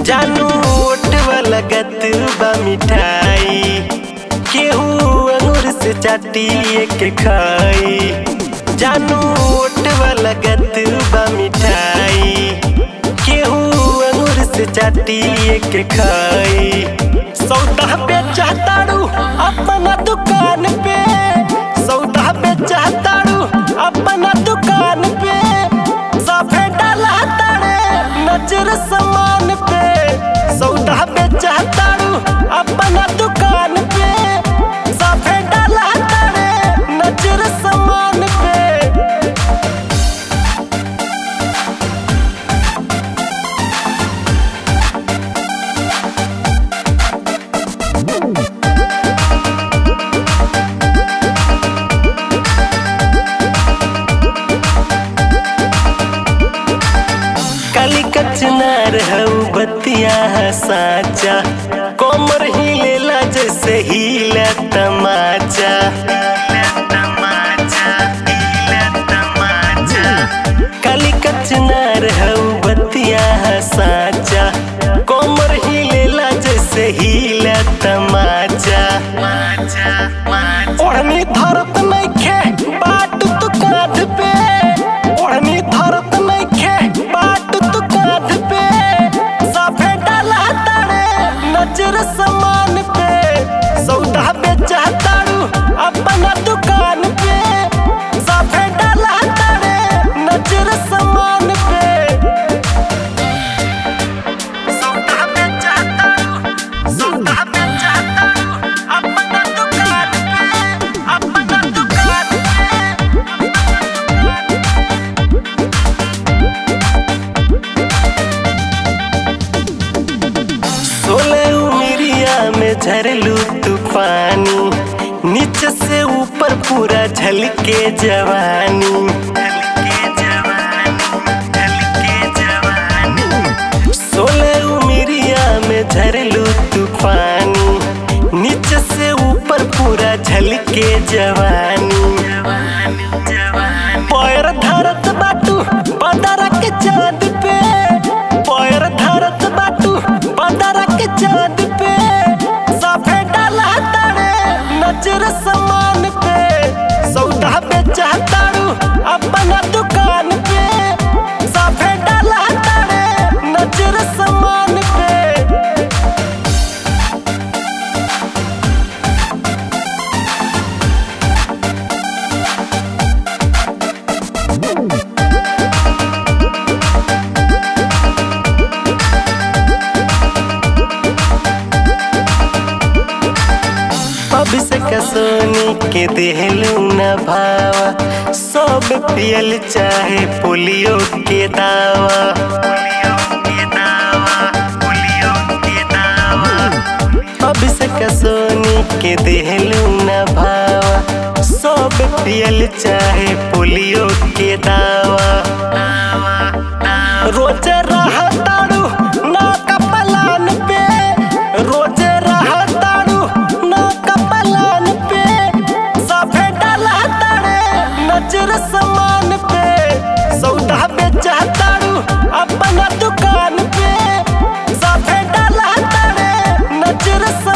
जानू ओठवा लगत बा मिठाई केहू अंगूर से चाटी के खाई जानू ओठवा लगत बा मिठाई केहू अंगूर से चाटी के खाई सौदा पे चाहताड़ू अपना दुकान पे सौदा पे चाहताड़ू अपना दुकान पे सफे डाला ताड़े नजर समान पे सौदा पे चाहताड़ू अपना दुकान पे सफे डाला ताड़े नजर समान पे काली कचनार हऊ बतिया साचा कोमर हिलेला जैसे हीला तमाचा काली कचनार हऊ बतिया साचा कोमर हिलेला जैसे हीला तमाचा ओढ़नी धरत नइखे बाट तू कांध पे ओढ़नी धरत नइखे बाट तू कांध पे साफे डाला ताड़े नजर समान पे सौदा बेचा ताड़ू अपना दुकान पे साफे डाला ताड़े नजर समान पे सौदा बेचा ताड़ू सौदा बेचा ताड़ू अपना दुकान पे अपना दुकान पे सोलह उमिरिया में झरलू तूफानी नीचे से ऊपर पूरा झलके जवानी सोलह उमिरिया में झरलू तूफानी नीचे से ऊपर पूरा झलके जवानी पैर धरत बाटू बदरा के चांद पे पैर धरत बाटू बदरा के चांद पे साफे डाला ताड़े नजर समान पे सौदा बेचा ताड़ू अपना दुकान पे साफे डाला ताड़े नजर समान पे अभिषेक सोनी के देहलू न भावा सब पियल चाहे पोलियो के दावा अभिषेक सोनी के देहलू न भावा सब पियल चाहे पोलियो के दावा रोज रहताड़ू ना कपलान पे रोज रहताड़ू ना कपलान पे सफे डाला ताड़े नजर समान पे सौदा बेचा ताड़ू अपना दुकान पे सफे डाला ताड़े नजर समान